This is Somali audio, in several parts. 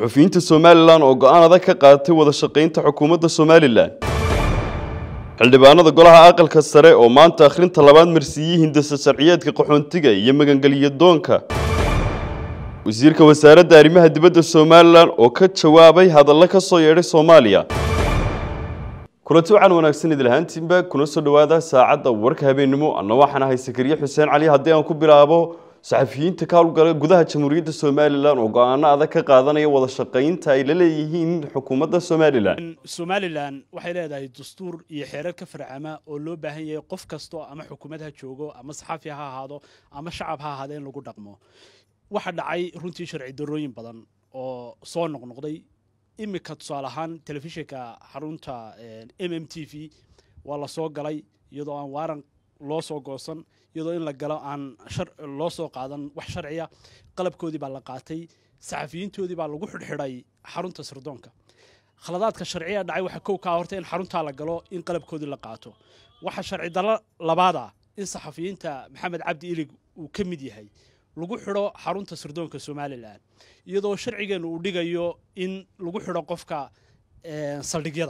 suxufiyiinta somalilan oo go-aan adag ka qaadatay wada shaqaynta xukuumadda somalilan xildhibaanada golaha aqalka sare oo maanta akhrinta labaad marsiiyey hindasa sharciyeedka qaxoontiga iyo magangeliya doonka wasiirka wasaaradda arrimaha dibadda somalilan oo ka jawaabay hadallo ka soo yeedhay soomaaliya kulanti waxaan wanaagsan idil ahaantiinba kuna soo dhowaada saacadda warka habeennimo anna waxaan ahay sakariye xuseen cali haddii aan ku bilaabo saxafiyiinta ka howlgala gudaha jamhuuriyadda somalilan oo go-aano adag ka qaadanaya wada shaqaynta ay la leeyihiin xukuumadda somalilan somalilan waxay leedahay dastuur iyo xeerar ka farcama oo loo baahan yahay qof kasto ama xukuumad ha joogo ama saxaafi ha ahaado ama shacab ha ahaado in lagu dhaqmo waxaa dhacay runtii sharci darooyin badan oo soo noqnoqday iminka tusaale ahaan telefishinka xarunta m m t v waa la soo galay iyadoo aan waaran loo soo goosan iyadoo in la galo aan loo soo qaadan wax sharciya qalabkoodii baa la qaatay saxafiyiintoodii baa lagu xidhxidhay xarunta sirdoonka khaladaadka sharciya dhacay waxaa kow kaa horta in xaruntaa la galo in qalabkoodii la qaato waxaa sharci dalo labaad ah in saxafiyiinta maxamed cabdi ilig uu ka mid yahay lagu xidho xarunta sirdoonka somalilan iyadoo sharcigeenu uu dhigayo in lagu xidho qofka saldhigyada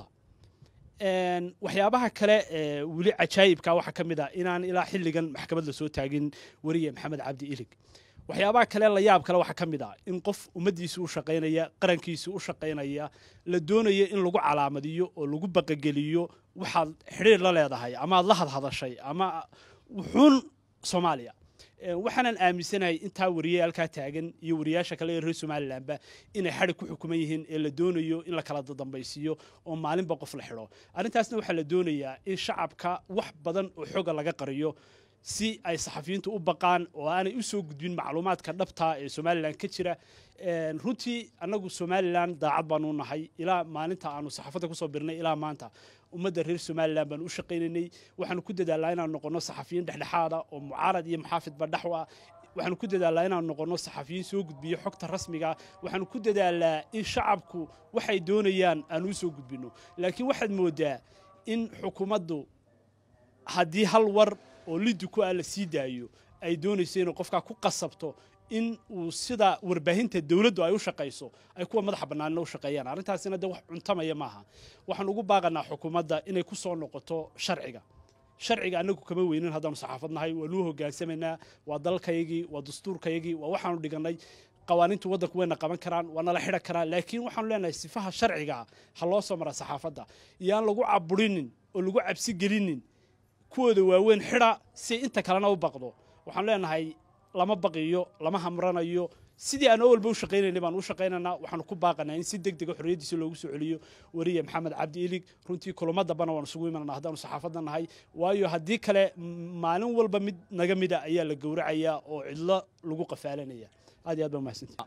waxyaabaha kale ee weli cajaayibka waxaa ka mid ah inaan ilaa xilligan maxkamad lasoo taagin weriye maxamed cabdi ilig waxyaabaha kale la yaab kale waxaa ka mid ah in qof ummaddiisii u shaqaynaya qarankiisii u shaqaynaya la doonayo in lagu calaamadiyo oo lagu baqageliyo waxaad xidhiir la leedahay ama aad la hadhadashay ama wuxuun soomaaliya waxaanan aaminsanahay intaa wariye halkaa taagan iyo wariyaasha kale ee reer somalilanba inay xadhi ku xukuman yihiin ee la doonayo in la kala dadambaysiiyo oo maalinba qof la xidho arrintaasna waxaa la doonayaa in shacabka wax badan oo xooga laga qariyo si ay saxafiyiintu u baqaan oo aanay u soo gudbin macluumaadka dhabta ee somalilan ka jira runtii annagu somalilan daacad baanu nahay ilaa maalinta aanu saxaafadda kusoo birnay ilaa maanta ummadda reer somalilan baanu u shaqaynaynay waxaanu ku dadaalnaa inaan noqono saxafiyiin dhexdhexaada oo mucaarad iyo muxaafidba dhexu ah waxaanu ku dadaalnaa inaan noqono saxafiyiin soo gudbiyo xogta rasmiga waxaanu ku dadaalnaa in shacabku waxay doonayaan aanu u soo gudbino laakiin waxaad moodaa in xukuumaddu haddii hal war oo liddi ku ah la sii daayo ay doonayso inay qofkaa ku qasabto in uu sida warbaahinta dowladdu ay u shaqayso ay kuwa madaxa bannaanina u shaqeeyaan arrintaasina de wax cuntamaya maaha waxaan ugu baaqanaa xukuumadda inay ku soo noqoto sharciga sharciga annagu kama weynin haddaanu saxaafad nahay waanuu hogaansamaynaa waa dalkayagii waa dastuurkayagii waa waxaanu dhigannay qawaaniintu waddanku wayna qaban karaan waa nala xidhan karaan laakiin waxaanu leenahay sifaha sharciga ha loo soo mara saxaafadda iyo aan lagu caburinin oo lagu cabsi gelinin kuwooda waaweyn xidha si inta kalena u baqdo waxaan leenahay lama baqiyo lama hamranayo sidii aan awalba u shaqaynaynay baan u shaqaynaynaa waxaanu ku baaqanaa in si deg dega xorriyaddiisa loogu soo celiyo weriye maxamed cabdi ilig runtii kulamo dambana waan isugu imanana haddaanu saxaafadda nahay waayo haddii kale maalin walba mid naga mida ayaa la gowracayaa oo cidlo lagu qafaalanaya aad iyo aad baa mahadsantii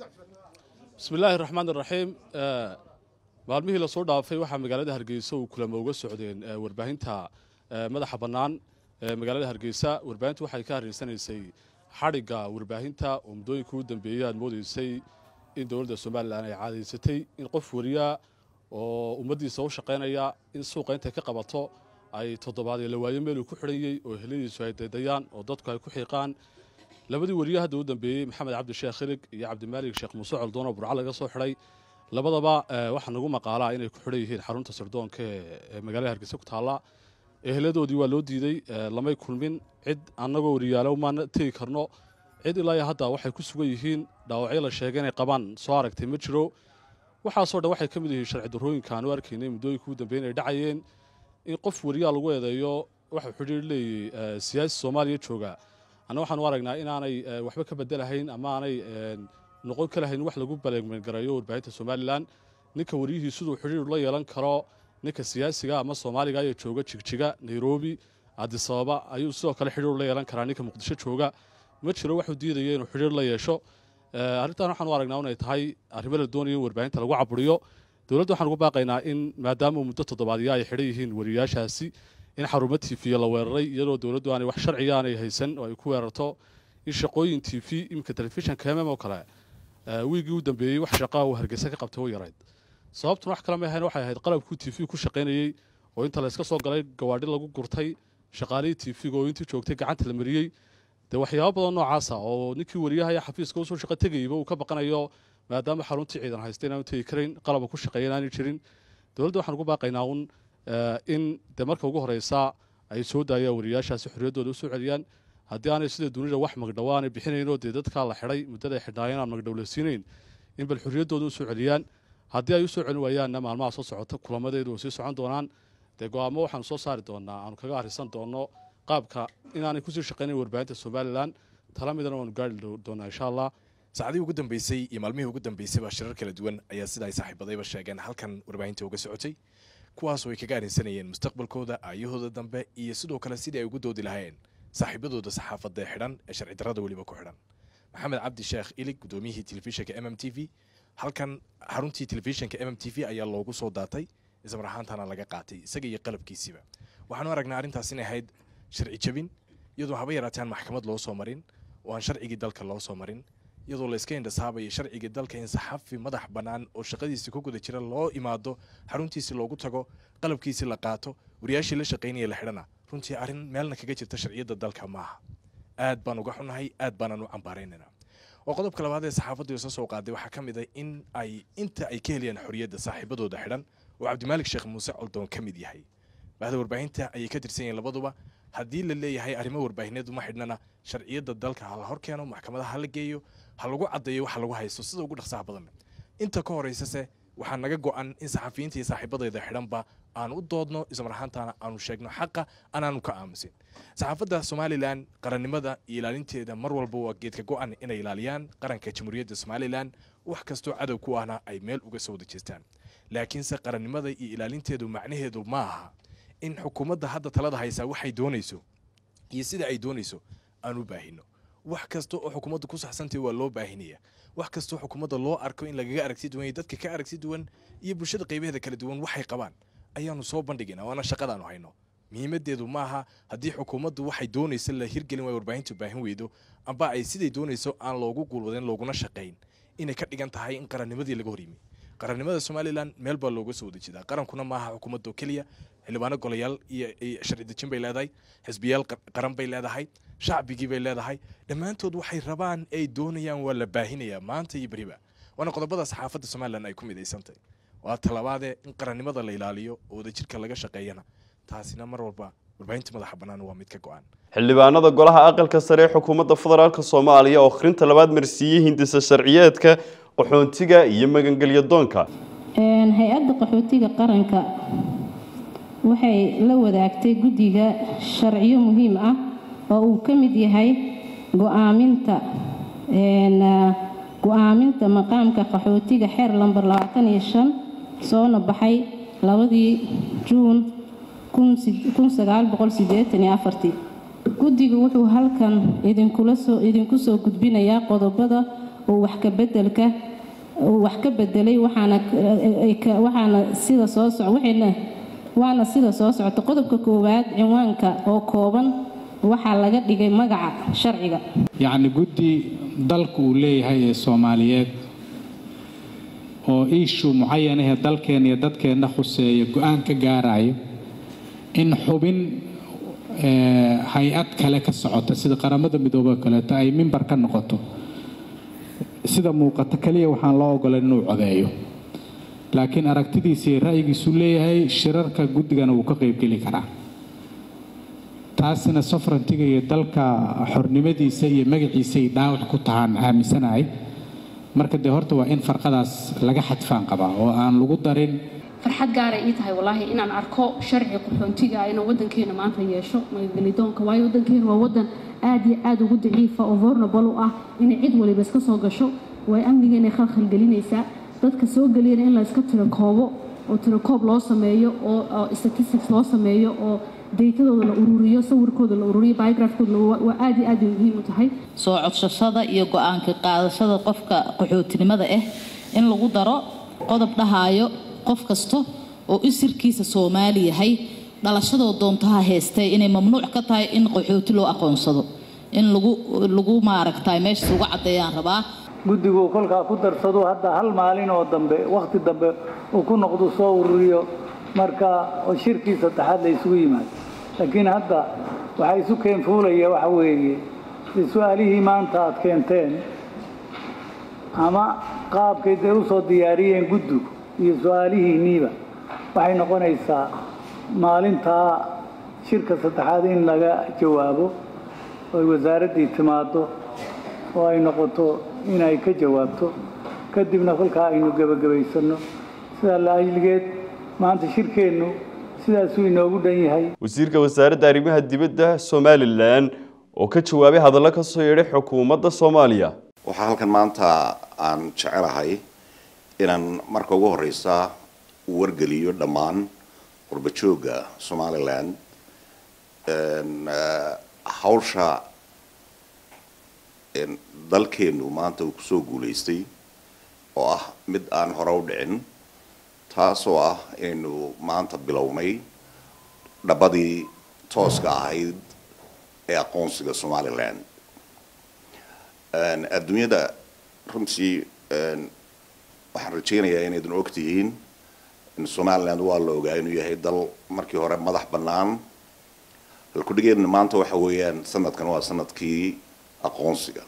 bismi illaahi raxmaan iraxiim maalmihii lasoo dhaafay waxaa magaalada hargeysa uu kulamo uga socdeen warbaahinta madaxa bannaan ee magaalada hargeysa warbaahintu waxay ka harreysanaysay xadhigga warbaahinta oo muddooyinkii u dambeeyey aad moodaysay in dowladda somalilan ay caadaysatay in qof wariya oo ummaddiisa u shaqaynaya in suuqa intay ka qabato ay toddobaadee la waayo meeluu ku xidhanyey oo heladiisu ay daydayaan oo dadku ay ku xiiqaan labadii wariye hadda u dambeeyey maxamed cabdi sheekh khilig iyo cabdimaalik sheekh muuse coldoon oo burca laga soo xidhay labadaba waxaa nagu maqaalaa inay ku xidhan yihiin xarunta sirdoonka ee magaalada hargeysa ku taalla eheladoodii waa loo diiday lamay kulmin cid annagoo wariyaalo maana tegi karno cid ilaa iyo hadda waxay ku sugan yihiin dhaawacyo la sheegay inay qabaan soo aragtay ma jiro waxaasoo dhan waxay ka mid yihiin sharci darrooyinka aanu arkaynay muddooyinka ugu dambeyn ay dhacayeen in qof wariyaa lagu eedeeyo waxuu xidhiir leeyahy siyaasi soomaaliya jooga anna waxaanu aragnaa inaanay waxba ka bedelahayn ama aanay noqon ka lahayn wax lagu baleegmagareeyo warbaahinta somalilan ninka wariyihii siduu xidhiir la yeelan karo ninka siyaasiga ama soomaaliga ee jooga jigjiga nairobi adisababa ayuu sidoo kale xidhiir la yeelan karaa ninka muqdisho jooga ma jiro waxuu diidaya inuu xidhiir la yeesho arrintan waxaan u aragnaa inay tahay arrimo la doonayo in warbaahinta lagu caburiyo dowladda waxaan ugu baaqaynaa in maadaama muddo toddobaadya ay xidhan yihiin wariyaashaasi in xarumo tifiya la weeraray iyadoo dowladdu aanay wax sharciga aanay haysan oo ay ku weerarto in shaqooyin tv iminka telefishanka mm oo kale wiigii u dambeeyey wax shaqaa uu hargeysa ka qabtay u yarayd sababtuna wax kale ma ahayn waxay ahayd qalabkuu tv ku shaqaynayey oo inta layska soo galay gawaadhi lagu gurtay shaqaalihii tv-ga oo intii joogtay gacanta la mariyey dee waxyaabo badan noocaasa oo ninkii wariyaha ee xafiiska usoo shaqo tegayeyba uu ka baqanayo maadaama xaruntii ciidan haysta inaanu tegi karayn qalaba ku shaqeeya inaanay jirin dowladda waxaan ugu baaqaynaa un in dee marka ugu horeysa ay soo daayaan wariyaashaasi xorriyaddooda u soo celiyaan haddii aanay sida dunida wax magdhow aanay bixinaynoo dee dadkaa la xidhay muddada ay xidhnaayeen aan magdhow la siinayn in bal xorriyaddooda u soo celiyaan haddii ay u soo celin waayaanna maalmaha soo socota kulamadeedu way sii socon doonaan dee go-aamo waxaanu soo saari doonaa aanu kaga arrisan doonno qaabka inaanay kusii shaqaynayn warbaahinta somalilan tala midana waanu gaari doonaa insha allah saacadihii ugu dambeysay iyo maalmihii ugu dambeysayba shirar kala duwan ayaa sida ay saaxiibadayba sheegeen halkan warbaahinta uga socotay kuwaasoo ay kaga arrinsanayeen mustaqbalkooda aayahooda dambe iyo sidoo kale sidii ay ugu doodi lahaayeen saaxiibadooda saxaafadda xidhan ee sharci darrada weliba ku xidhan maxamed cabdi sheekh ilig gudoomiyihii telefishinka m m t v halkan xaruntii telefishinka m m t v ayaa loogu soo daatay ismar ahaantana laga qaatay isaga iyo qalabkiisiiba waxaanu aragnaa arrintaas inay ahayd sharci jabin iyadoo haba yaraataan maxkamad loo soo marin oo aan sharcigii dalka loo soo marin iyadoo la iska indhasaabayo sharcigii dalka in saxafi madax bannaan oo shaqadiisii ku guda jira loo imaado xaruntiisii loogu tago qalabkiisii la qaato wariyaashii la shaqaynaya la xidhana runtii arrin meelna kaga jirta sharciyadda dalka maaha aad baan uga xunahay aad baanaan u cambaaraynana oo qodobka labaad ee saxaafaddu isa soo qaaday waxaa ka mid ah in ay inta ay ka helayaan xorriyadda saaxiibadooda xidhan oo cabdimaalik sheekh muuse coldoon ka mid yahay bahda warbaahinta ayay ka tirsan yihiin labaduba haddii la leeyahay arrimo warbaahineed uma xidhnana sharciyadda dalka ha la hor keeno maxkamadaha ha la geeyo ha lagu caddeeyo waxa lagu haysto sida ugu dhaqsaha badan inta ka horeysase waxaa naga go-an in saxafiyiinta iyo saaxiibadayda xidhanba aan u doodno ismar ahaantaana aanu sheegno xaqa anaanu ka aamusin saxaafadda somalilan qarannimada iyo ilaalinteeda mar walba waa geedka go-an inay ilaaliyaan qaranka jamhuuriyadda somalilan wax kastoo cadow ku ahna ay meel uga soo wada jeestaan laakiinse qarannimada iyo ilaalinteedu macnaheedu ma aha in xukuumadda hadda talada haysaa waxay doonayso iyo sida ay doonayso aan u baahino wax kasta oo xukuumadda ku saxsantay waa loo baahinaya wax kastoo xukuumadda loo arko in lagaga aragti duwan iyo dadka ka aragti duwan iyo bulshada qaybaheeda kala duwan waxay qabaan ayaanu soo bandhigina waana shaqadaanu hayno muhiimadeedu maaha haddii xukuumaddu waxay doonaysa la hirgelin waay warbaahintu baahin weydo amba ay siday doonayso aan loogu guulwadeen looguna shaqayn inay ka dhigan tahay in qarannimadii laga horyimi qarannimada somalilan meel baa looga soo wada jeedaa qarankuna maaha xukuumadda oo keliya xildhibaano golayaal iyo sharci dejin bay leedahay xisbiyaal qaran bay leedahay shacbigii bay leedahay dhammaantood waxay rabaan ay doonayaan waa la baahinayaa maanta iyo beriba waana qodobada saxaafadda somalilan ay ku midaysantahy waa talabaadee in qarannimada la ilaaliyo oo wadajirka laga shaqeeyana taasina mar walba warbaahinta madaxa bannaan waa mid ka go-an xildhibaanada golaha aqalka sare ee xukuumadda federaalk soomaaliya oo akhrinta labaad marsiiyey hindisa sharciyeedka qaxoontiga iyo magangelyo doonka hay-adda qaxootiga qaranka waxay la wadaagtay guddiga sharciyo muhiim ah oo uu ka mid yahay go-aaminta go-aaminta maqaamka qaxootiga xeer lamber labaatan iyo shan soona baxay labadii juun kun sagaal boqol sideetan iyo afartii guddigu wuxuu halkan idinkula soo idinku soo gudbinayaa qodobada uu wax ka bedelka uu wax ka bedelay waxaana waxaana sida soo soc waxayna waana sida soo socota qodobka koowaad cinwaanka oo kooban waxaa laga dhigay magaca sharciga yacni guddi dalku uu leeyahay ee soomaaliyeed oo iishu mucayanahee dalkeenna iyo dadkeenna khuseeya go-aan ka gaarayo in xubin hay-ad kale ka socota sida qaramada midoobe kaleeto ay mimbar ka noqoto sida muuqata keliya waxaan loo ogolan inuu codeeyo laakiin aragtidiisa iyo ra'yigiisu leeyahay shirarka guddigana wuu ka qaybgeli karaa taasina sofrantiga iyo dalka xornimadiisa iyo magaciisay dhaawac ku tahaan aaminsanahay marka dee horta waa in farqadaas laga xadfaan qabaa oo aan lagu darin farxad gaaray ii tahay wallaahi inaan arko sharci qaxoontiga inuu waddankeena maanta yeesho magangelidoonka waayo waddankeena waa waddan aad iyo aad ugu daciifa oo vulnerable u ah inay cid waliba iska soo gasho way amnigeena khalkhalgelinaysaa dadka soo geliyana in la iska tirakoobo oo tirakoob loo sameeyo oo statistics loo sameeyo oo daytadooda la ururiyo sawirkooda la ururiyo biografkooda waa aad iyo aad bay muhiim u tahay soo codsashada iyo go-aanka qaadashada qofka qaxootinimada ah in lagu daro qodob dhahaayo qof kasta oo isirkiisa soomaali yahay dhalashadoo doontaha haystay inay mamnuuc ka tahay in qaxooti loo aqoonsado in lagu lagu maaragtay meeshaas uga caddeeyaan rabaa guddigu kolkaa ku darsado hadda hal maalin oo dambe wakhti dambe uu ku noqdo soo ururiyo marka oo shirkii saddexaad la isugu yimaado laakiin hadda waxaa isu keenfuulaya waxa weeye su-aalihii maanta aad keenteen ama qaabkay dee u soo diyaariyeen guddigu iyo su-aalihiinniiba waxay noqonaysaa maalintaa shirka saddexaad in laga jawaabo oy wasaaraddii timaaddo oo ay noqoto inay ka jawaabto kadibna kolkaa aynu gebagabaysanno sidaa la ajligeed maanta shirkeennu sidaasuu inoogu dhan yahay wasiirka wasaaradda arrimaha dibadda somalilan oo ka jawaabay hadallo ka soo yeedhay xukuumadda soomaaliya waxaa halkan maanta aan jecelahay inaan marka ugu horeysa u wargeliyo dhammaan qurbajooga somalilan hawsha dalkeenu maanta uu kusoo guulaystay oo ah mid aan hore u dhicin taasoo ah inaynu maanta bilownay dhabadii tooska ahayd ee aqoonsiga somalilan adduunyada runtii waxaan rajaynayaa inaydin og tihiin in somaliland waa la ogaa inuu yahay dal markii hore madax bannaan halkudhigeedna maanta waxa weeyaan sanadkan waa sanadkii aqoonsiga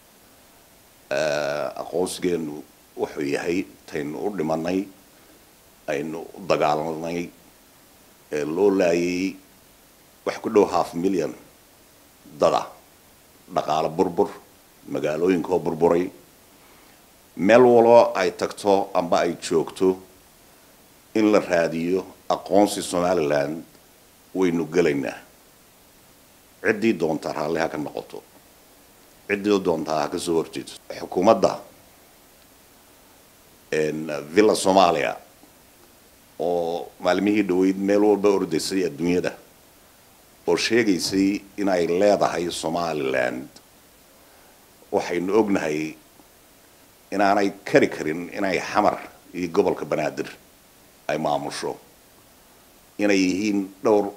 aqoonsigeenu wuxuu yahay taynu u dhimanay aynu u dagaalanay ee loo laayay wax ku dhow half million dada dhaqaalo burbur magaalooyinkoo burburay meel walba ay tagto amba ay joogto in la raadiyo aqoonsi somaliland waynu gelaynaa ciddii doontaa raalli ha ka noqoto ciddii doontaa ha ka soo horjeedo xukuumadda villa soomaaliya oo maalmihii dhaweyd meel walba ordaysay adduunyada oo sheegaysay in ay leedahay somaliland waxaynu ognahay inaanay kari karin inay xamar iyo gobolka banaadir ay maamusho inay yihiin dhowr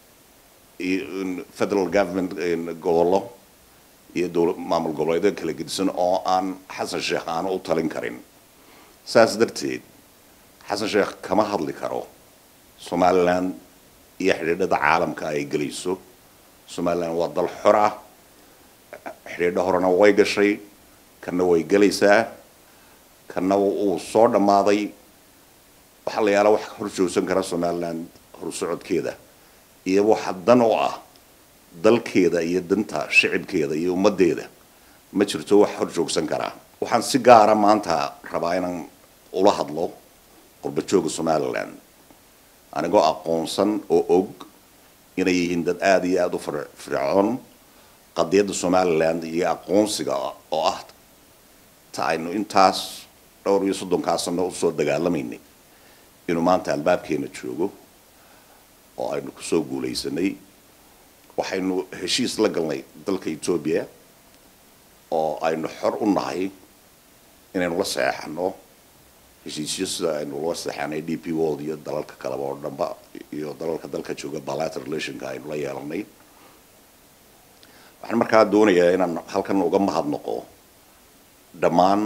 federal government gobollo iyo dowla maamul goboleedyo kala gedisan oo aan xasan sheekh aanu u talin karin saas darteed xasan sheekh kama hadli karo somaliland iyo xidhiidhada caalamka ay gelayso somaliland waa dal xor ah xidhiidho horena way gashay kanna way gelaysaa kanna uu soo dhammaaday waxaa la yaala wax hor joogsan kara somaliland horsocodkeeda iyo waxa dan u ah dalkeeda iyo danta shicibkeeda iyo ummaddeeda ma jirto wax hor joogsan karaa waxaan si gaara maanta rabaa inaan ula hadlo qurbajooga somaliland anigoo aqoonsan oo og inay yihiin dad aada iyo aada u fircoon qadiyadda somaliland iyo aqoonsiga oo ah ta aynu intaas dhowr iyo soddonkaa sano usoo dagaalamaynay inuu maanta albaabkeena joogo oo aynu kusoo guulaysanay waxaynu heshiis la galnay dalka etoobiya oo aynu xor u nahay inaynu la saxeexano heshiisyo sida aynu la saxeexanay d p world iyo dalalka kaleba oo dhanba iyo dalalka dalka jooga bilateral relationka aynu la yeelanay waxaan markaa doonayaa inaan halkan uga mahadnaqo dhammaan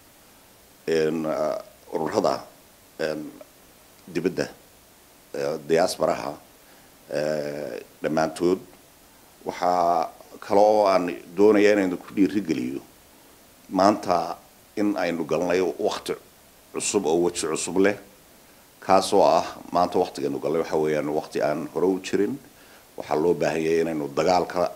ururada dibadda diasporaha dhammaantood waxaa kale oo aan doonaya inaynu ku dhiirigeliyo maanta in aynu galnay wakti cusub oo weji cusub leh kaasoo ah maanta waktigaynu galnay waxa weeyaan wakti aan hore u jirin waxaa loo baahan yahay inaynu dagaalka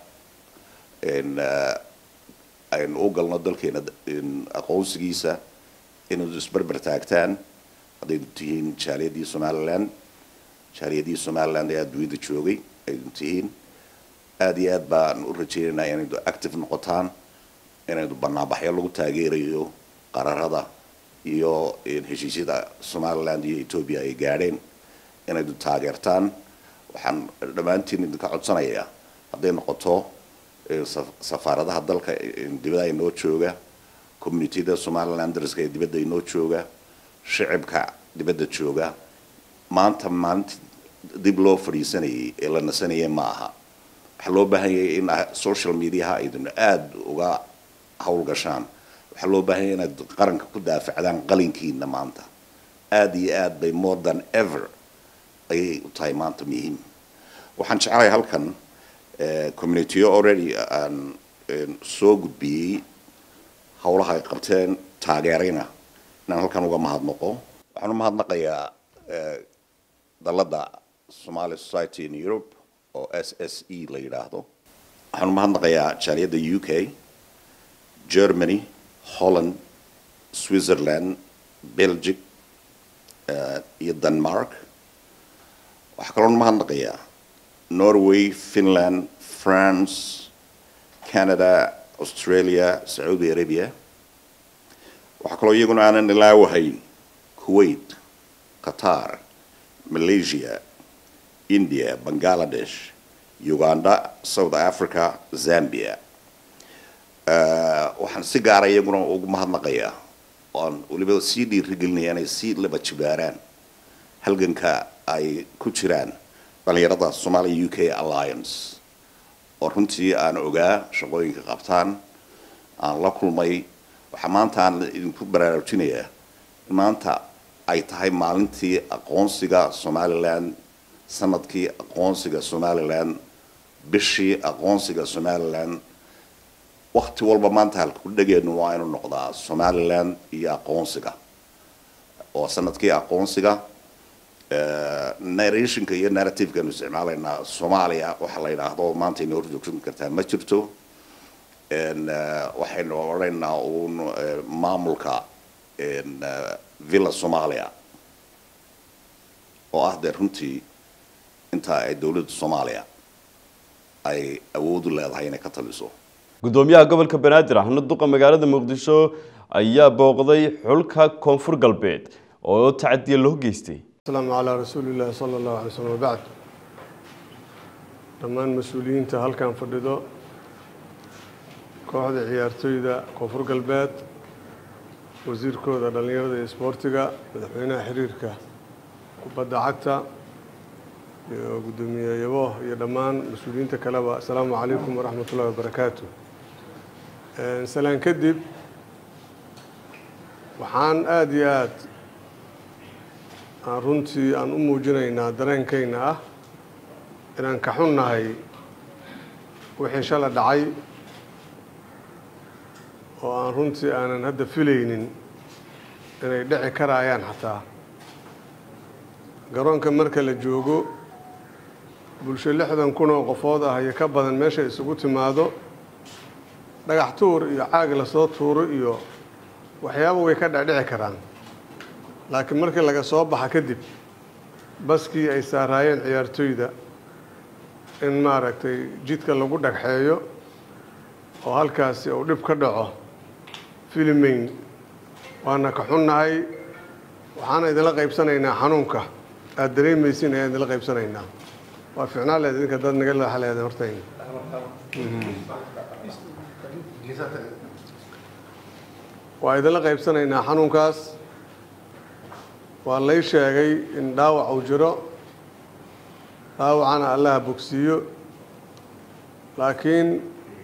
aynu u galno dalkeena aqoonsigiisa inaynu isberber taagtaan haddaynu tihiin jaaliyadii somaliland jaaliyadii somaliland ee adduunyada joogay aynu tihiin aada iyo aad baan u rajeynaynaa inaynu active noqotaan inaynu banaanbaxyo lagu taageerayo qararada iyo heshiisyada somaliland iyo etoobiya ay gaadheen inaynu taageertaan waxaan dhammaantiin idinka codsanayaa hadday noqoto safaaradaha dalka dibadda inoo jooga communityada somalilanderska ee dibadda inoo jooga shicibka dibadda jooga maanta maalinta dib loo fadhiisanayay ee la nasanayay ma aha waxaa loo baahan yahay in social mediaha aydin aada uga howlgashaan waxaa loo baahan yahay inaad qaranka ku daafacdaan qalinkiina maanta aada iyo aad bay more than ever ayay u tahay maanta muhiim waxaan jeclahay halkan communityo already aan soo gudbiyey howlaha ay qabteen taageerayna inaan halkan uga mahadnaqo waxaan u mahadnaqayaa dalladda somali society in europe oo s s e la yidhaahdo waxaan u mahadnaqayaa jaaliyadda u k germany holland switzerland belgic iyo denmark waxaa kaloon mahadnaqayaa norway finland france canada australia sacuudi arabia waxaa kaloo iyaguna aanan ilaawahayn kuwait qatar malaysia india bangladesh uganda south africa zambia waxaan si gaara iyaguna ugu mahadnaqayaa oan weliba sii dhiirigelinaya inay sii laba jibaaraan halganka ay ku jiraan dhalinyarada somalia u k alliance oo runtii aan ogaa shaqooyinka qabtaan aan la kulmay waxaa maanta aan idinku baraarujinayaa in maanta ay tahay maalintii aqoonsiga somalilan sanadkii aqoonsiga somalilan bishii aqoonsiga somalilan wakti walba maanta halkudhegeenu waa inuu noqdaa somalilan iyo aqoonsiga oo sanadkii aqoonsiga narrationka iyo narrativekaanu isticmaalaynaa soomaaliya waxa la yidhaahdo maanta inoo horjoogsan kartaa ma jirto waxaynu odhanaynaa uun maamulka villa somalia oo ah dee runtii intaa ay dowladda soomaaliya ay awood u leedahay inay ka taliso gudoomiyaha gobolka banaadir ahna duqa magaalada muqdisho ayaa booqday xulka koonfur galbeed oo tacadiya loo geystay asalaamu calaa rasuulillahi sala allahu alay slm wabacd dhammaan mas-uuliyiinta halkan fadhido kooxda ciyaartoyda koonfur galbeed wasiirkooda dhallinyarada iyo isboortiga madaxweynaha xiriirka kubadda cagta iyo guddoomiye yabo iyo dhammaan mas-uuliyiinta kaleba asalaamu calaykum waraxmat ullahi wabarakaatu salaan kadib waxaan aada iyo aada aan runtii aan u muujinaynaa dareenkayna ah inaan ka xunnahay wixii shala dhacay oo aan runtii aanan hadda filaynin inay dhici karaayaan xataa garoonka marka la joogo bulsho lixdan kun oo qofood ah iyo ka badan meesha isugu timaado dhagax tuur iyo caag lasoo tuuro iyo waxyaaba way ka dhecdhici karaan laakiin markii laga soo baxa kadib baskii ay saaraayeen ciyaartoyda in maaragtay jidka lagu dhagxeeyo oo halkaasi uu dhib ka dhaco filimayn waana ka xunnahay waxaana idinla qaybsanaynaa xanuunka aada dareemaysin ayaan idinla qaybsanaynaa waa ficnaa leed idinka dad naga leexa leedeen hortayna waa idinla qaybsanaynaa xanuunkaas waa lay sheegay in dhaawac uu jiro dhaawacana allaha bogsiiyo laakiin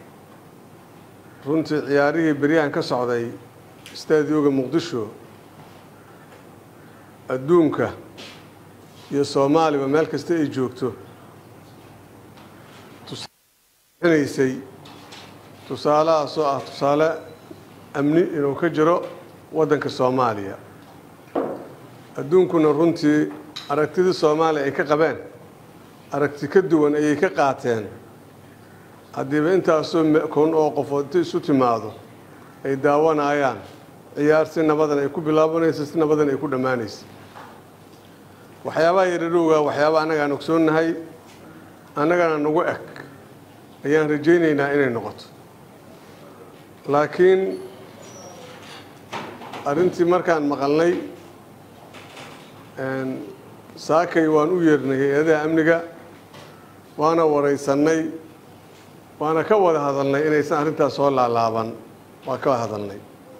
runtii ciyaarihii beryahan ka socday staadioga muqdisho adduunka iyo soomaaliba meel kasta ay joogto tusaanaysay tusaalahaasoo ah tusaale amni inuu ka jiro waddanka soomaaliya adduunkuna runtii aragtidii soomaaliya ay ka qabeen aragti ka duwan ayay ka qaateen haddiiba intaasoo kun oo qofood inta isu timaado ay daawanayaan ciyaar si nabadan ay ku bilaabanayso si nabadan ay ku dhammaanaysa waxyaabaha yaradhowga waxyaaba annaga aan ogsoonnahay annagana nagu eg ayaan rajaynaynaa inay noqoto laakiin arrintii markaan maqalnay saakay waan u yeernay hay-adaha amniga waana waraysannay waana ka wada hadalnay inaysan arrintaas soo laalaaban waa ka wada hadalnay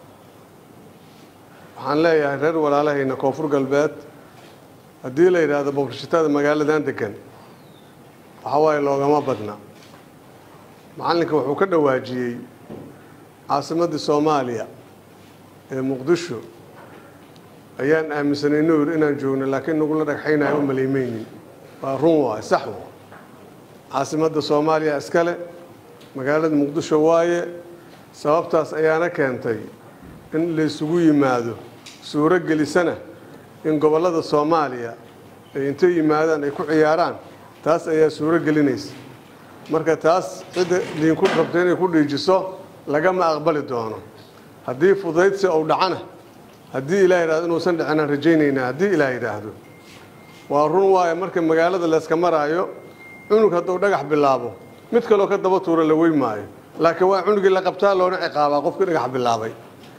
waxaan leeyahay reer walaalahayna koonfur galbeed haddii la yidhaahdo boqorshatada magaaladan degan waxa waaye loogama badna macallinka wuxuu ka dhawaajiyey caasimaddii soomaaliya ee muqdisho ayaan aaminsanay nuur inaan joogno laakiin nagula dhagxaynayo u maleymeynin waa run waay sax wa caasimadda soomaaliya iskale magaalada muqdisho waaye sababtaas ayaana keentay in laysugu yimaado suuro gelisana in gobollada soomaaliya ay intay yimaadaan ay ku ciyaaraan taas ayaa suuro gelinaysa marka taas cidda diinku rabta inay ku dhiijiso lagama aqbali doono haddii fudaydsi uu dhacana haddii ilaah yidhahdo inuusan dhicinaan rajaynaynaa haddii ilaah yidhaahdo waa run waayo marka magaalada layska maraayo cunug hadduu dhagax bilaabo mid kaloo ka daba tuura la wey maayo laakiin waa cunugii la qabtaa loona ciqaabaa qofkii dhagax bilaabay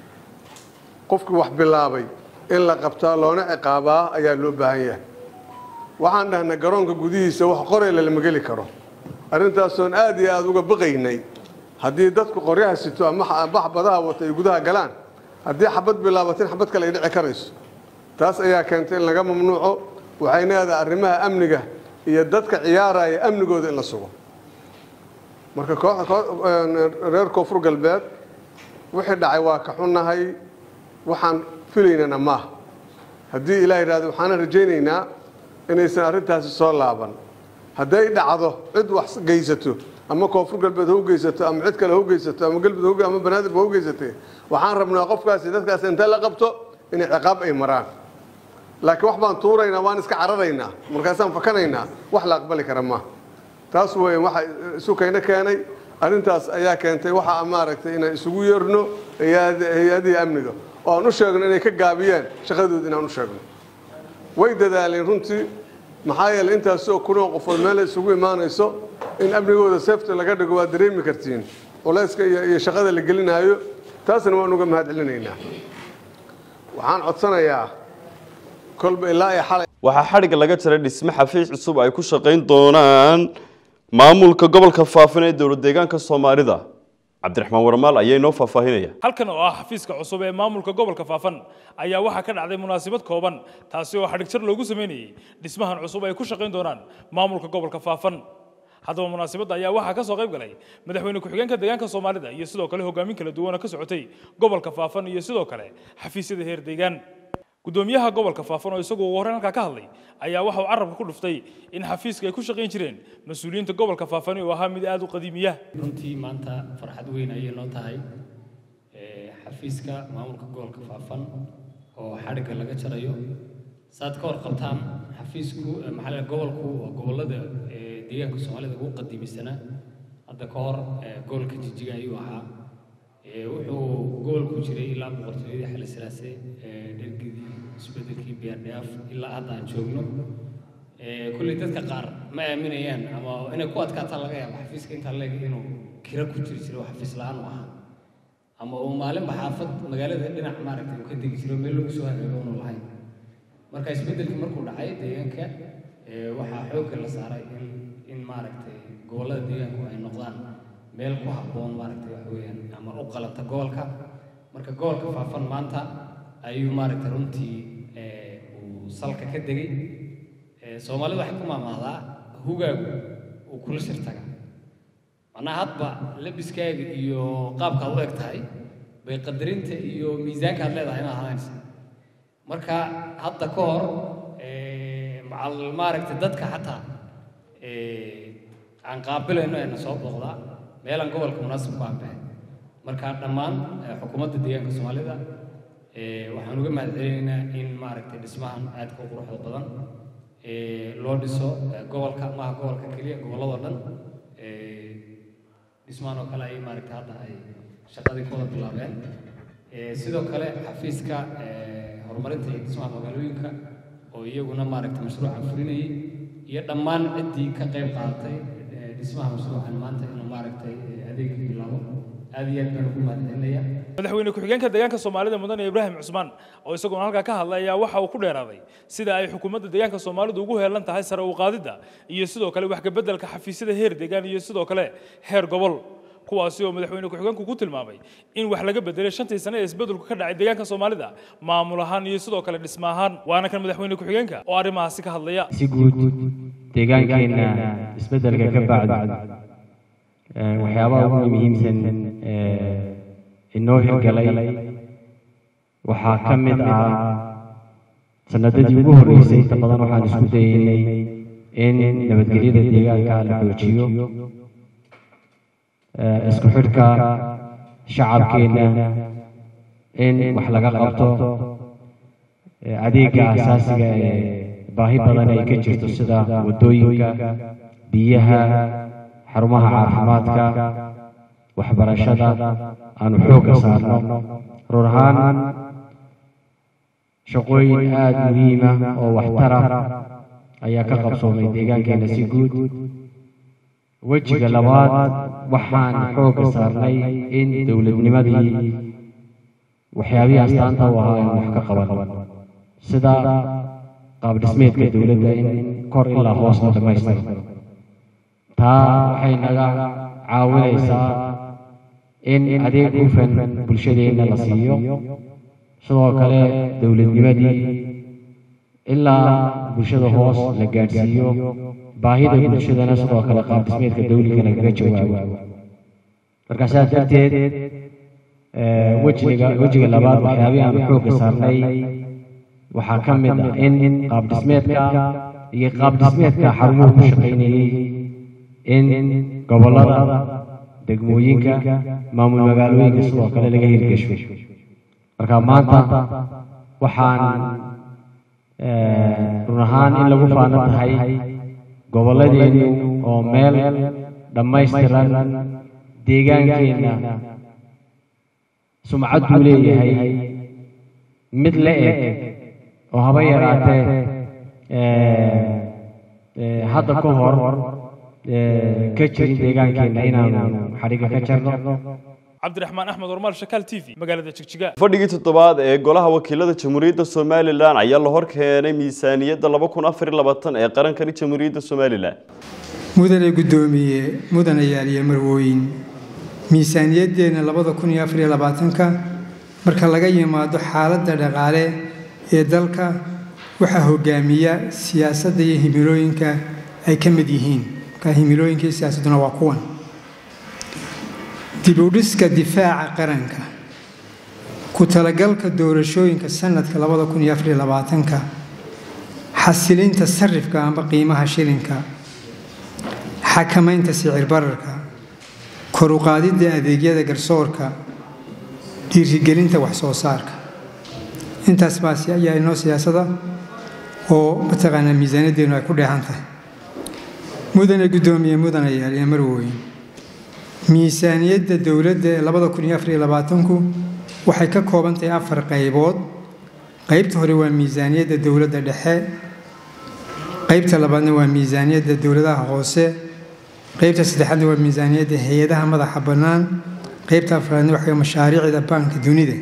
qofkii wax bilaabay in la qabtaa loona ciqaabaa ayaa loo baahan yahay waxaan dhahnay garoonka gudihiisa wax qorayla lama geli karo arrintaasoon aad iyo aada uga baqaynay haddii dadku qoryaha sito ama bax badaha wata ay gudaha galaan haddii xabad bilaabatin xabad kale ay dhici karayso taas ayaa keentay in laga mamnuuco waxay leedahay arrimaha amniga iyo dadka ciyaaraya amnigooda in la sugo marka reer koonfur galbeed wixii dhacay waa ka xunnahay waxaan filaynana maaha haddii ilaah yidhahdo waxaana rajaynaynaa inaysan arrintaasi soo laaban hadday dhacdo cid wax geysato ama koonfur galbeed ha u geysato ama cid kale ha u geysato ama galmudug ama banaadir ha u geysatay waxaan rabnaa qofkaasi dadkaasi inta la qabto inay ciqaab ay maraan laakiin wax baan tuuraynaa waan iska cararaynaa markaasaan fakanaynaa wax la aqbali kara maaha taas weeye waxa isu kayna keenay arrintaas ayaa keentay waxa maaragtay inaan isugu yeerno hay-adihii amniga oo aan u sheegno inay ka gaabiyeen shaqadooda inaan u sheegno way dadaaleen runtii maxaa yeeley intaasoo kunoo qofood meel isugu imaanayso in amnigooda seefta laga dhigo waa dareemi kartiin culayska iyo shaqada la gelinaayo taasna waan uga mahad celinaynaa waxaan codsanayaa kolba ilaa iyo xalay waxaa xadhigga laga jaray dhisme xafiis cusub ay ku shaqayn doonaan maamulka gobolka faafin ee dowlad deegaanka soomaalida cabdiraxmaan warmaal ayaa inoo faahfaahinaya halkan oo ah xafiiska cusub ee maamulka gobolka faafan ayaa waxaa ka dhacday munaasabad kooban taasi oo xadhigjar loogu sameynayey dhismahan cusub ay ku shaqayn doonaan maamulka gobolka faafan haddaba munaasabadda ayaa waxaa ka soo qayb galay madaxweyne ku-xigeenka deegaanka soomaalida iyo sidoo kale hogaamin kala duwan oo ka socotay gobolka faafan iyo sidoo kale xafiisyada heer deegaan gudoomiyaha gobolka faafan oo isagu ugu horreyn halkaa ka hadlay ayaa waxa uu carabka ku dhuftay in xafiiska ay ku shaqayn jireen mas-uuliyiinta gobolka faafani oo ahaa mid aada u qadiimiya runtii maanta farxad weyn ayay noo tahay xafiiska maamulka gobolka faafan oo xadhigga laga jarayo saad ka warqabtaan xafiisku maxaa gobolku waa gobollada deegaanka soomaalida ugu qadiimisanaa hadda ka hor gobolka jijiga ayuu ahaa wuxuu gobolku jiray ilaa boqortooyadii xali silaase dhergidii isbedelkii biyaardhaaf ilaa hadda aan joogno kulley dadka qaar ma aaminayaan ama inay ku adkaataan laga yaabo xafiiska intaa leeg inuu kira ku jiri jiro xafiis la-aan u ahaa ama uu maalinba xaafad magaalada dhinac maaragtay uu ka degi jiro meel lagu soo hagaago unu lahayn marka isbedelkii markuu dhacay deegaanka waxaa xoogga la saaray in in maaragtay gobollada deegaanku ay noqdaan meel ku habboon maaragtay waxa weeyaan ama u qalanta gobolka marka gobolka faafan maanta ayuu maaragtay runtii uu salka ka degay soomaalida waxay ku maamaadaa hugaagu uu kula shirtaga macnaha hadba labiskaaga iyo qaabkaad u eg tahay bay qadarinta iyo miisaanka aad leedahay inaad hadaynaysa marka hadda ka hor macal maaragtay dadka xataa aan qaabilayno ayna soo booqdaa meelaan gobolka munaasib ku aanbahay marka dhammaan xukuumadda deegaanka soomaalida waxaan uga mahad celinaynaa in maaragtay dhismahan aadka u quruxda badan loo dhiso gobolka maaha gobolka keliya gobolladoo dhan dhismahan oo kale ay maaragtay hadda ay shaqadii ku wada bilaabeen sidoo kale xafiiska horumarinta iyo dhismaha magaalooyinka oo iyaguna maaragtay mashruucan fulinayay iyo dhammaan ciddii ka qayb qaadatay dhismaha mashruucan maanta inuu maaragtay adeegii bilaabo aad iyo aad baan ugu mahadcelinaya madaxweyne ku-xigeenka deegaanka soomaalida mudane ibraahim cusmaan oo isaguna halkaa ka hadlay ayaa waxa uu ku dheeraaday sida ay xukuumadda deegaanka soomaalidu ugu heelan tahay sare u qaadidda iyo sidoo kale wax kabeddelka xafiisyada heer deegaan iyo sidoo kale heer gobol kuwaasi oo madaxweyne ku-xigeenku ku tilmaamay in wax laga bedelay shantii sane ee isbeddelku ka dhacay deegaanka soomaalida maamul ahaan iyo sidoo kale dhisma ahaan waana kan madaxweyne ku-xigeenka oo arrimahaasi ka hadlaya si guud deegaankeenna isbeddelka ka bacdi waxyaabaha ugu muhiimsan inoo hirgalay waxaa ka mid ah sanadadii ugu horreysay inta badan waxaan isku dayeynay in nabadgelyada deegaanka la xoojiyo isku xidhka shacabkeenna in wax laga qabto adeega asaasiga ee baahi badan ay ka jirto sida waddooyinka biyaha xarumaha caafimaadka waxbarashada aanu xoogga saarno run ahaan shaqooyin aada muhiima oo waxtara ayaa ka qabsoomay deegaankeena si guud wejiga labaad waxaan xoogga saarnay in dowladnimadii waxyaabihii astaanta u ahaa aan wax ka qaban sida qaab dhismeedka dowladda in kor ilaa hoos la dhammaystiro taa waxay naga caawinaysaa in adeeg hufan bulshadeenna la siiyo sidoo kale dowladnimadii ilaa bulshada hoos la gaadhsiiyo baahida bulshadana sidoo kale qaab dhismeedka dawliga lagaga jawaabo marka saas darteed wejiga wejiga labaad waxyaabihii aan xoogga saarnay waxaa ka mid ah in qaab dhismeedka iyo qaab dhismeedka xarumuhu ku shaqaynayey in gobollada degmooyinka maamul magaalooyinka sidoo kale laga hirgesho marka maanta waxaan run ahaan in lagu faano tahay gobolladeennu oo meel dhammaystiran deegaankeenna sumcad buu leeyahay mid la eg oo haba yaraatee hadda ka hor ka jirin deegaankeenna inaanu xadhigga ka jarno cabdiraxmaan axmed warmaal shakaal t v magaalada jigjiga fadhigii toddobaad ee golaha wakiilada jamhuuriyadda somalilan ayaa la hor keenay miisaaniyadda laba kun afar iyo labaatan ee qarankani jamhuuriyadda somalilan mudane guddoomiye mudane yaaliye marwooyin miisaaniyaddeenna labada kun iyo afar iyo labaatanka marka laga yimaado xaaladda dhaqaale ee dalka waxaa hogaamiya siyaasadda iyo himilooyinka ay ka mid yihiin marka himilooyinka iyo siyaasadduna waa kuwan dib u dhiska difaaca qaranka ku talagalka doorashooyinka sanadka labada kun iyo afariyo labaatanka xasilinta sarifka amba qiimaha shilinka xakamaynta sicir bararka kor u qaadidda adeegyada garsoorka dhiirigelinta wax soo saarka intaas baas ayaa inoo siyaasada oo mataqaanaa miisaaniyaddeenu ay ku dheehan tahay mudane guddoomiye mudane yaaliya marwooyin miisaaniyadda dowladda ee labada kun iyo afariyo labaatanku waxay ka kooban tahay afar qaybood qaybta hore waa miisaaniyadda dowladda dhexe qaybta labaadna waa miisaaniyadda dowladaha hoose qaybta saddexaadna waa miisaaniyadda hay-adaha madaxa bannaan qaybta afraadna waxaa mashaariicda baanka dunida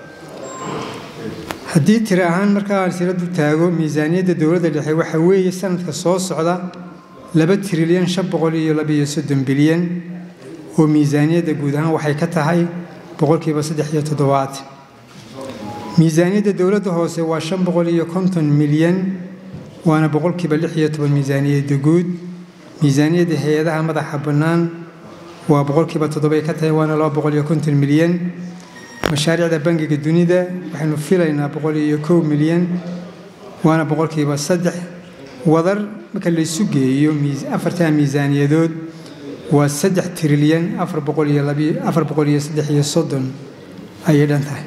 haddii tiri ahaan markaa aan siradu taago miisaaniyadda dowladda dhexe waxa weeye sanadka soo socda laba trilyan shan boqol iyo labiyo soddon bilyan oo miisaaniyadda guud ahaan waxay ka tahay boqolkiiba saddex iyo toddobaad miisaaniyadda dowladda hoose waa shan boqol iyo konton milyan waana boqolkiiba lix iyo toban miisaaniyadda guud miisaaniyadda hay-adaha madaxa bannaan waa boqolkiiba toddobay ka tahay waana laba boqol iyo konton milyan mashaariicda bangiga dunida waxaynu filaynaa boqol iyo kow milyan waana boqolkiiba saddex wadar marka laysu geeyo afartaa miisaaniyadood waa saddex trilyan afar boqol iyo labi afar boqol iyo saddex iyo soddon ayay dhan tahay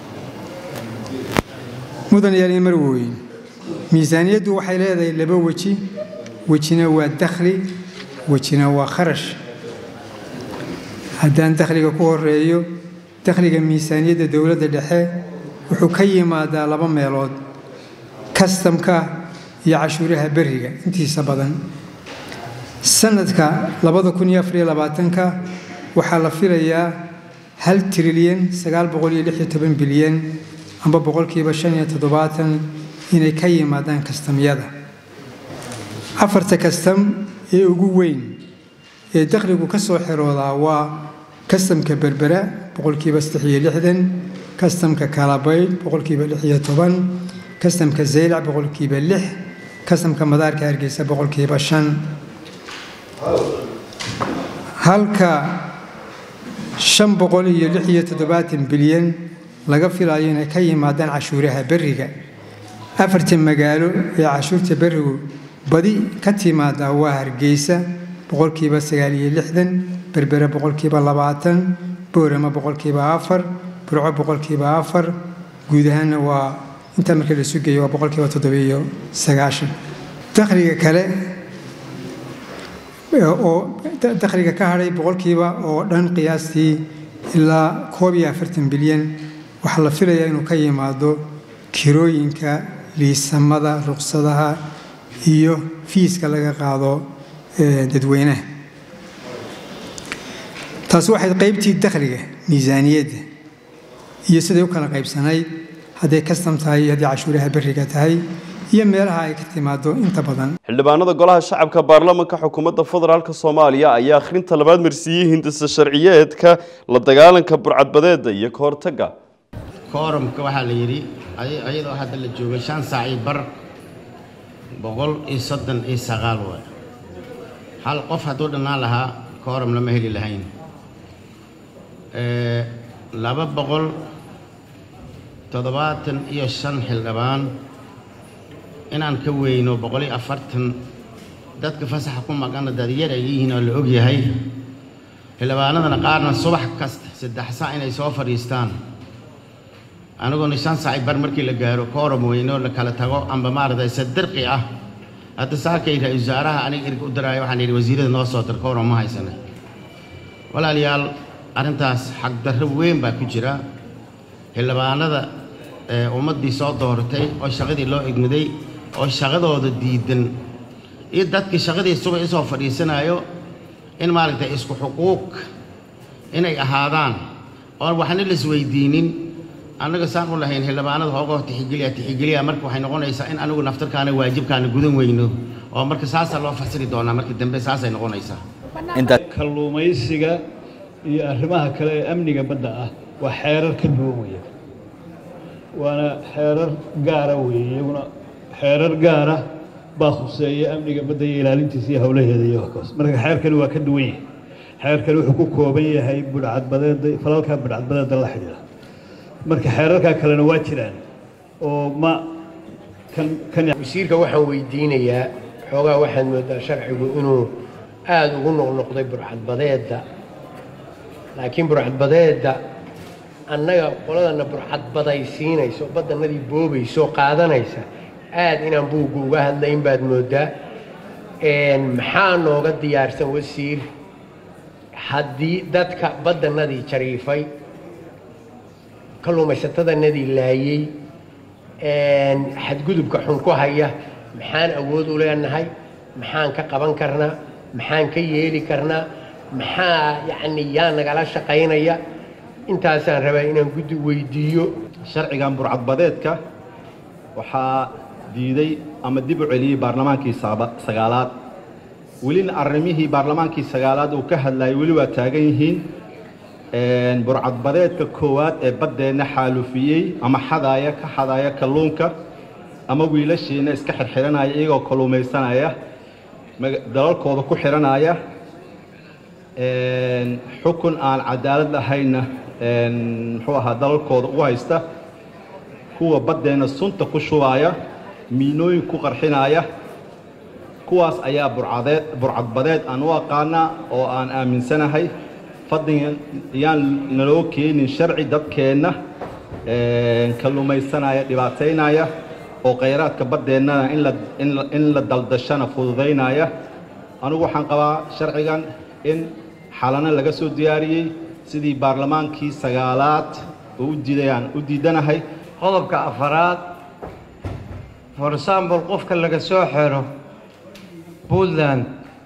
mudan yaaliya marwooyin miisaaniyaddu waxay leedahay laba weji wejina waa dakhli wejina waa kharash haddaan dakhliga ku horeeyo dakhliga miisaaniyadda dowladda dhexe wuxuu ka yimaadaa laba meelood kastamka iyo cashuuraha beriga intiisa badan sanadka labada kun iyo afariyo labaatanka waxaa la filayaa hal trilyan sagaal boqol iyo lix iyo toban bilyan amba boqolkiiba shan iyo toddobaatan inay ka yimaadaan kastamyada afarta kastam ee ugu weyn ee dakhligu ka soo xiroodaa waa kastamka berbera boqolkiiba saddex iyo lixdan kastamka kalabaydh boqolkiiba lix iyo toban kastamka zaylac boqolkiiba lix kastamka madaarka hargeysa boqolkiiba shan halka shan boqol iyo lix iyo toddobaatan bilyan laga filayo inay ka yimaadaan cashuuraha beriga afarta magaalo ee cashuurta berigu badi ka timaada waa hargeysa boqolkiiba sagaal iyo lixdan berbere boqolkiiba labaatan boorama boqolkiiba afar burco boqolkiiba afar guud ahaanna waa intaa markii la isu geeyo waa boqolkiiba toddobiyo sagaashan dakhliga kale oo dakhliga ka hadhay boqolkiiba oo dhan qiyaastii ilaa koob iyo afartan bilyan waxaa la filayaa inuu ka yimaado kirooyinka liisamada ruqsadaha iyo fiiska laga qaado dadweynaha taasi waxay qaybtii dakhliga miisaaniyadda iyo siday u kala qaybsanayd hadday kastam tahay iyo haddii cashuuraha berriga tahay iyo meelaha ay ka timaado inta badan xildhibaanada golaha shacabka baarlamanka xukuumadda federaalk soomaaliya ayaa akhrinta labaad marsiiyey hindisa sharciyeedka la dagaalanka burcadbadeeda iyo ka hortagga koorumka waxaa la yidhi ayadoo hadda la joogay shan saac iyo bar boqol iyo soddon iyo sagaal waay hal qof hadduu dhannaan lahaa koorum lama heli lahayn laba boqol toddobaatan iyo shan xildhibaan inaan ka weyno boqol iyo afartan dadka fasaxa ku maqana dadyar ay yihiin oo la og yahay xildhibaanadana qaarna subax kasta saddex saac inay soo fadhiistaan aniguna shan saaci bar markii la gaaro kooram weyno la kala tago amba maaragtay sadirqi ah hadda saakay ra-isul wasaaraha aniga erga u daraayo waxaan yidhi wasiirada noo soo dir kooram ma haysana walaalayaal arrintaas xagdarro weyn baa ku jira xildhibaanada ummaddii soo dooratay oo shaqadii loo egmaday oo shaqadooda diidan iyo dadkii shaqadii subax isoo fadhiisanayo in maaragtay isku xuquuq inay ahaadaan oon waxna laisweydiinin annaga saan u lahayn xildhibaanada hoogoo tixigeliya tixigeliya marka waxay noqonaysaa in anigu naftarkaana waajibkaana gudan weyno oo marka saasaa loo fasiri doonaa marka dambe saasay noqonaysaa kalluumaysiga iyo arrimaha kale ee amniga badda ah waa xeerar ka duwan weeye waana xeerar gaara weeye iyaguna xeerar gaara baa khuseeya amniga badda iyo ilaalintiisa iyo howlaheeda iyo waxkaas marka xeerkani waa ka duwan yahay xeerkani wuxuu ku kooban yahay budhcadbadeeda falalka budhcadbadeeda la xidhiidha marka xeerarkaa kalena waa jiraan oo ma wasiirka waxaan weydiinayaa xoogaa waxaad moodaa sharcigu inuu aada ugu noqnoqday burcadbadeedda laakiin burcadbadeedda annaga qoladana burcadbadaysiinayso badanadii boobayso qaadanaysa aad inaan buugga uga hadlayn baad moodaa maxaa nooga diyaarsan wasiir haddii dadka badanadii jariifay kalluumaysatadanadii laayey xadgudubka xun ku haya maxaan awood u leenahay maxaan ka qaban karnaa maxaan ka yeeli karnaa maxaa yacni yaa nagala shaqaynaya intaasaan rabaa inaan guddi weydiiyo sharcigan burcadbadeedka waxaa diiday ama dib u celiyey baarlamaankii sagaalaad welina arrimihii baarlamaankii sagaalaad uu ka hadlayay weli waa taagan yihiin burcadbadeedka koowaad ee baddeenna xaalufiyey ama xadaaya ka xadaaya kalluunka ama wiilashiina iska xirxiranaya iyagoo kalluumaysanaya dalalkooda ku xiranaya xukun aan cadaalad lahayna muxuu ahaa dalalkooda ugu haysta kuwa baddeenna sunta ku shubaaya miinooyin ku qarxinaya kuwaas ayaa burcadeed burcadbadeed aan u aqaanaa oo aan aaminsanahay fadligan yaan naloo keenin sharci dadkeenna kalluumaysanaya dhibaataynaya oo khayraadka baddeennana in la daldashana fududaynaya anigu waxaan qabaa sharcigan in xalano laga soo diyaariyey sidii baarlamaankii sagaalaad oo u diidayaan u diidanahay qodobka afaraad for example qofka laga soo xiro puntland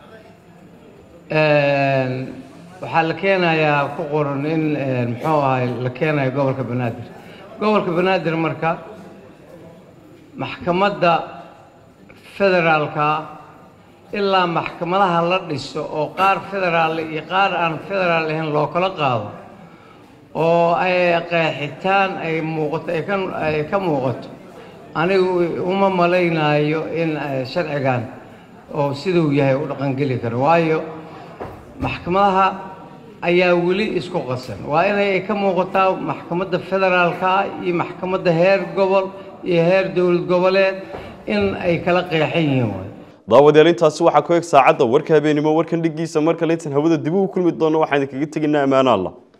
waxaa la keenayaa ku qoran in muxuu ahay la keenayo gobolka banaadir gobolka banaadir marka maxkamadda federaalka ilaa maxkamadaha la dhiso oo qaar federaal iyo qaar aan federaal ahayn loo kala qaado oo ay qeexitaan ay muuqato ay ka muuqato anigu uma malaynayo in sharcigan oo siduu yahay u dhaqangeli karo waayo maxkamadaha ayaa weli isku qasan waa inay ka muuqataa maxkamadda federaalka iyo maxkamadda heer gobol iyo heer dowlad goboleed in ay kala qeexan yihiin waay daawadayaal intaasi waxaa ku eg saacadda warka habeenimo warkan dhigiisa mar kale intaan hawada dib ugu kulmi doono waxaan idinkaga tegaynaa ammaano allah